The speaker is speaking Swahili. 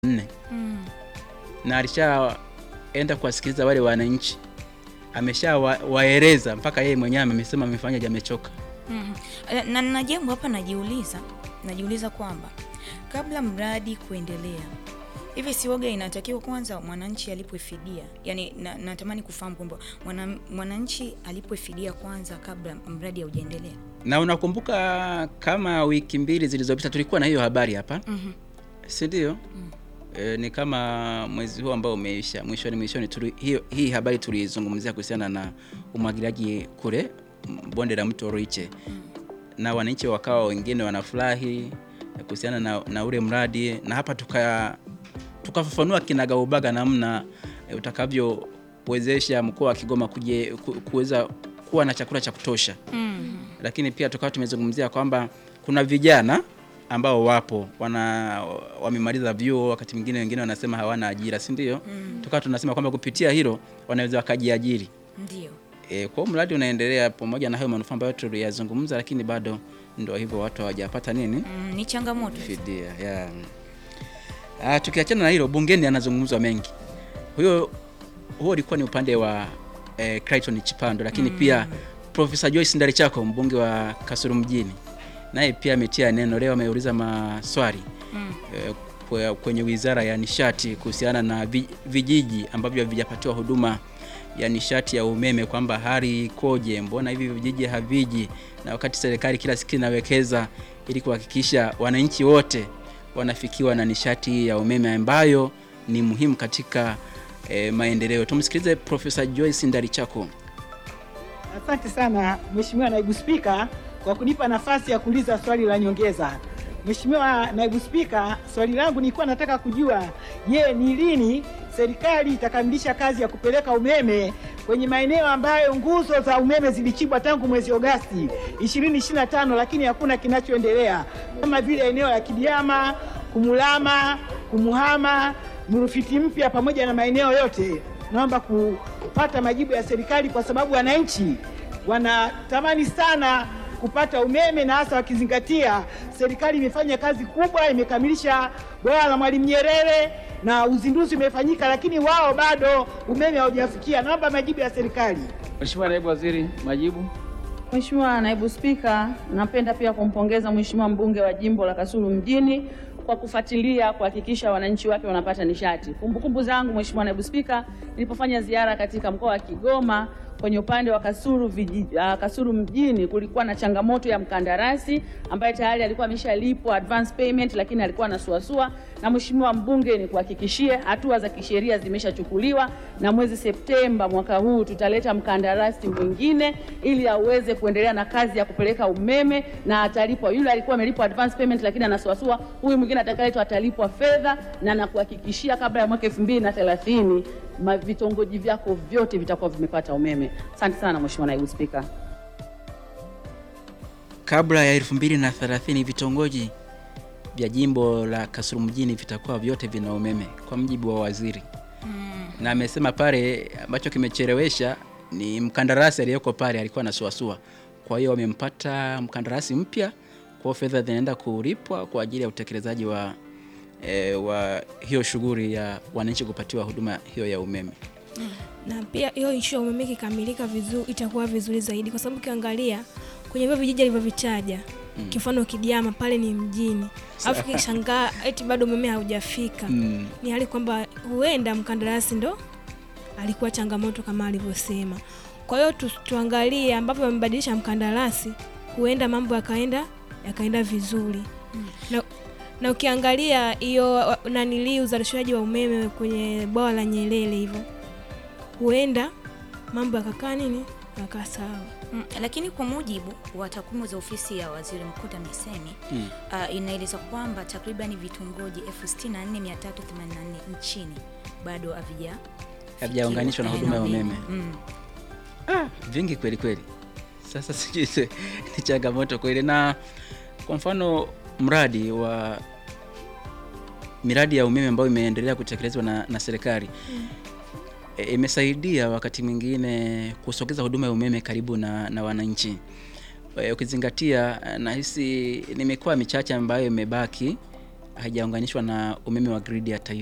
nne Mm. na alishaenda kuwasikiliza wale wananchi, ameshawaeleza mpaka yeye mwenyewe amesema amefanyaje, amechoka. Mhm. Eh, na na jambo hapa najiuliza najiuliza kwamba kabla mradi kuendelea hivi siwoga inatakiwa kwanza mwananchi alipwe fidia yaani na, natamani kufahamu kwamba mwana, mwananchi alipwe fidia kwanza kabla mradi haujaendelea Na unakumbuka kama wiki mbili zilizopita tulikuwa na hiyo habari hapa, Mhm. si ndio? E, ni kama mwezi huu ambao umeisha mwishoni mwishoni tuli, hiyo, hii habari tulizungumzia kuhusiana na umwagiliaji kule m- bonde la mto Ruiche na wananchi wakawa wengine wanafurahi kuhusiana na, na ule mradi na hapa tuka tukafafanua kinagaubaga namna e, utakavyowezesha mkoa wa Kigoma kuje ku- kuweza kuwa na chakula cha kutosha Mhm. lakini pia tukawa tumezungumzia kwamba kuna vijana ambao wapo wana wamemaliza vyuo, wakati mwingine wengine wanasema hawana ajira, si ndio? Mm. Tukawa tunasema kwamba kupitia hilo wanaweza wakajiajiri. ndio E, kwa hiyo mradi unaendelea pamoja na hayo manufaa ambayo tuliyazungumza, lakini bado ndio hivyo, watu hawajapata nini mm, ni changamoto fidia ya. Ah, tukiachana na hilo, bungeni anazungumzwa mengi. Huyo huo ulikuwa ni upande wa eh, Clayton Chipando, lakini pia Profesa Joyce Ndalichako mbunge wa Kasulu mjini naye pia ametia neno leo, ameuliza maswali mm. eh, kwe- kwenye wizara ya nishati kuhusiana na vi- vijiji ambavyo havijapatiwa huduma ya nishati ya umeme kwamba hali ikoje, mbona hivi vijiji haviji, na wakati serikali kila siku inawekeza ili kuhakikisha wananchi wote wanafikiwa na nishati hii ya umeme ambayo ni muhimu katika eh, maendeleo. Tumsikilize Profesa Joyce Ndalichako. Asante sana Mheshimiwa Naibu Spika kwa kunipa nafasi ya kuuliza swali la nyongeza. Mheshimiwa Naibu Spika, swali langu nilikuwa nataka kujua, je, ni lini serikali itakamilisha kazi ya kupeleka umeme kwenye maeneo ambayo nguzo za umeme zilichimbwa tangu mwezi Agosti 2025 lakini hakuna kinachoendelea kama vile eneo la Kidiama, Kumulama, Kumuhama, Mrufiti Mpya pamoja na maeneo yote. Naomba kupata majibu ya serikali kwa sababu wananchi wanatamani sana kupata umeme na hasa wakizingatia serikali imefanya kazi kubwa, imekamilisha bwawa la Mwalimu Nyerere na uzinduzi umefanyika, lakini wao bado umeme haujafikia. Naomba majibu ya serikali. Mheshimiwa Naibu Waziri, majibu. Mheshimiwa Naibu Spika, napenda pia kumpongeza Mheshimiwa mbunge wa jimbo la Kasulu mjini kwa kufuatilia kuhakikisha wananchi wake wanapata nishati. Kumbukumbu zangu Mheshimiwa Naibu Spika, nilipofanya ziara katika mkoa wa Kigoma kwenye upande wa Kasulu, viji, uh, Kasulu mjini kulikuwa na changamoto ya mkandarasi ambaye tayari alikuwa ameshalipwa advance payment, lakini alikuwa anasuasua. Na Mheshimiwa mbunge, ni kuhakikishie hatua za kisheria zimeshachukuliwa, na mwezi Septemba mwaka huu tutaleta mkandarasi mwingine ili aweze kuendelea na kazi ya kupeleka umeme na atalipwa. Yule alikuwa amelipwa advance payment, lakini anasuasua, huyu mwingine atakayeletwa atalipwa fedha, na nakuhakikishia kabla ya mwaka elfu mbili na thelathini ma- vitongoji vyako vyote vitakuwa vimepata umeme. Asante sana Mheshimiwa Naibu Spika. Kabla ya 2030 vitongoji vya jimbo la Kasulu mjini vitakuwa vyote vina umeme kwa mjibu wa waziri na amesema pale ambacho kimechelewesha ni mkandarasi aliyeko pale alikuwa anasuasua. Kwa hiyo wamempata mkandarasi mpya, kwa hiyo fedha zinaenda kulipwa kwa ajili ya utekelezaji wa, e, wa hiyo shughuli ya wananchi kupatiwa huduma hiyo ya umeme. na pia hiyo ishu ya umeme ikikamilika vizuri itakuwa vizuri zaidi, kwa sababu ukiangalia kwenye hivyo vijiji alivyovitaja mm. kifano Kidiama pale ni mjini, alafu kishangaa eti bado umeme haujafika Mm. ni hali kwamba huenda mkandarasi ndo alikuwa changamoto kama alivyosema. Kwa hiyo tu, tuangalie ambapo wamebadilisha mkandarasi, huenda mambo yakaenda yakaenda vizuri na, na ukiangalia hiyo wa- nanilii uzalishaji wa umeme kwenye bwawa la Nyerere hivyo, huenda mambo yakakaa nini yakakaa sawa. Mm, lakini kwa mujibu wa takwimu za ofisi ya waziri mkuu TAMISEMI Mm. uh, inaeleza kwamba takriban vitongoji 64384 nchini bado havija Havijaunganishwa na fikiwa, huduma ya eh, umeme. Mm. Ah, vingi kweli kweli. Sasa sijui se- ni changamoto kweli, na kwa mfano mradi wa miradi ya umeme ambayo imeendelea kutekelezwa na, na serikali e, imesaidia wakati mwingine kusogeza huduma ya umeme karibu na, na wananchi e, ukizingatia nahisi ni mikoa michache ambayo imebaki haijaunganishwa na umeme wa gridi ya taifa